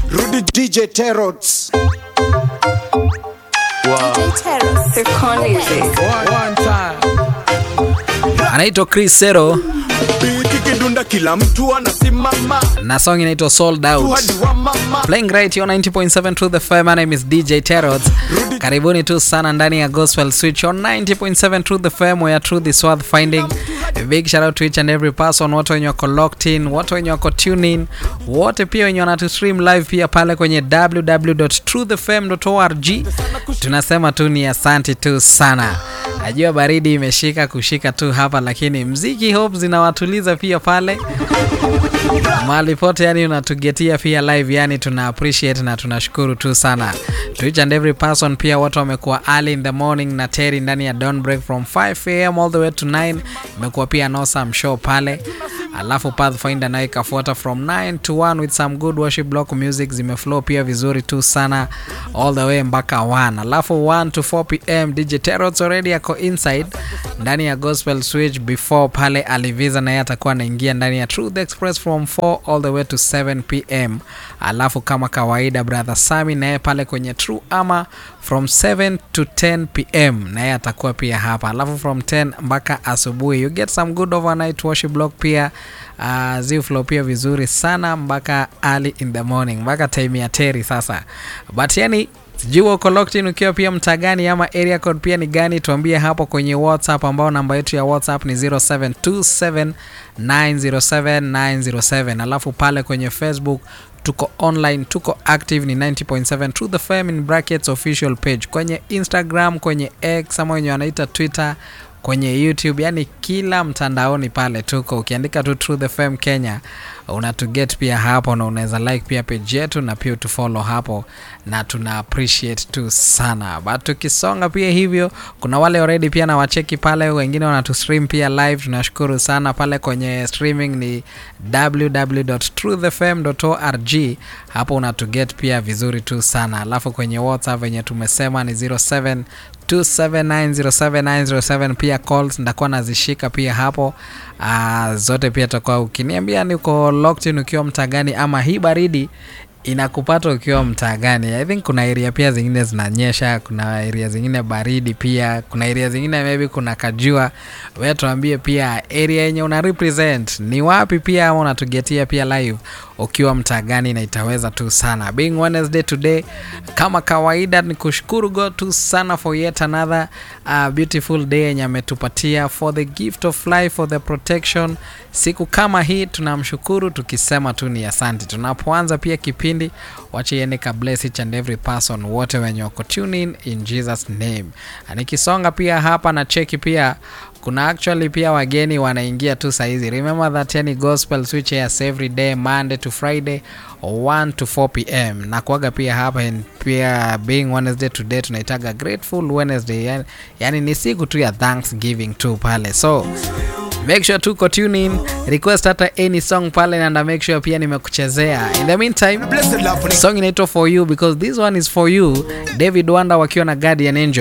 Rudy DJ Terots. anaitwa Chris Sero Biti kidunda kila mtu anasimama. na song inaitwa Sold Out. Hadi wa mama. Playing right here on 90.7 Truth FM. My name is DJ Terrot. Karibuni tu sana ndani ya Gospel Switch on 90.7 Truth FM where truth is worth finding. A big shout out to each and every person, wote wenye wako locked in, wote wenye wako tune in, wote pia wenye wanatu stream live pia pale kwenye www.truthfm.org. Tunasema tu ni asante tu sana. Najua baridi imeshika kushika tu hapa, lakini mziki hope zinawatuliza pia pale mahali pote yani unatugetia pia live yani tuna appreciate na tunashukuru tu sana to each and every person pia watu wamekuwa early in the morning na Terry ndani ya dawn break from 5 am all the way to 9 imekuwa pia no some show pale alafu Pathfinder nayo ikafuata from 9 to 1 with some good worship block music zimeflow pia vizuri tu sana all the way mpaka 1 alafu 1 to 4 pm DJ Terots already ako inside ndani ya gospel switch before pale aliviza naye atakuwa anaingia ndani ya Truth Express from 4 all the way to 7 pm alafu kama kawaida brother Sami naye pale kwenye True ama from 7 to 10 pm naye atakuwa pia hapa alafu from 10 mpaka asubuhi you get some good overnight worship block pia uh, ziflow pia vizuri sana mpaka early in the morning mpaka time ya teri sasa but yani sijui uko locked in ukiwa pia mtaa gani ama area code pia ni gani tuambie hapo kwenye whatsapp ambao namba yetu ya whatsapp ni 0727907907 alafu pale kwenye facebook tuko online tuko active ni 90.7 Truth FM in brackets official page kwenye instagram kwenye x ama wenye wanaita twitter kwenye youtube yani kila mtandaoni pale tuko ukiandika tu Truth FM kenya unatuget pia hapo na unaweza like pia page yetu na pia utufollow hapo na tuna appreciate tu sana but tukisonga pia hivyo kuna wale already pia na wacheki pale wengine wanatustream pia live tunashukuru sana pale kwenye streaming ni www.truthfm.org hapo unatuget pia vizuri tu sana alafu kwenye whatsapp venye tumesema ni 07 2790797 pia calls ndakuwa nazishika pia hapo uh, zote pia takuwa ukiniambia ni uko locked in ukiwa mtaa gani ama hii baridi inakupata ukiwa mtaa gani i think kuna area pia zingine zinanyesha kuna area zingine baridi pia kuna area zingine maybe kuna kajua we tuambie pia area yenye una represent ni wapi pia ama unatugetia pia live ukiwa mtaa gani na itaweza tu sana being wednesday today kama kawaida ni kushukuru god tu sana for yet another uh, beautiful day yenye ametupatia for the gift of life for the protection siku kama hii tunamshukuru tukisema tu ni asante tunapoanza pia kipindi wache iende ka bless each and every person wote wenye wako tune in in jesus name nikisonga pia hapa na cheki pia kuna actually pia wageni wanaingia tu saizi remember that yani gospel switch airs every day monday to friday 1 to 4 pm na kuaga pia hapa and pia being wednesday today tunaitaga grateful wednesday yani, yani ni siku tu ya thanksgiving tu pale so make sure tuko tune in request hata any song pale nanda make sure pia nimekuchezea in the meantime Blessed love. song inaitwa for you because this one is for you david wanda wakiwa na guardian angel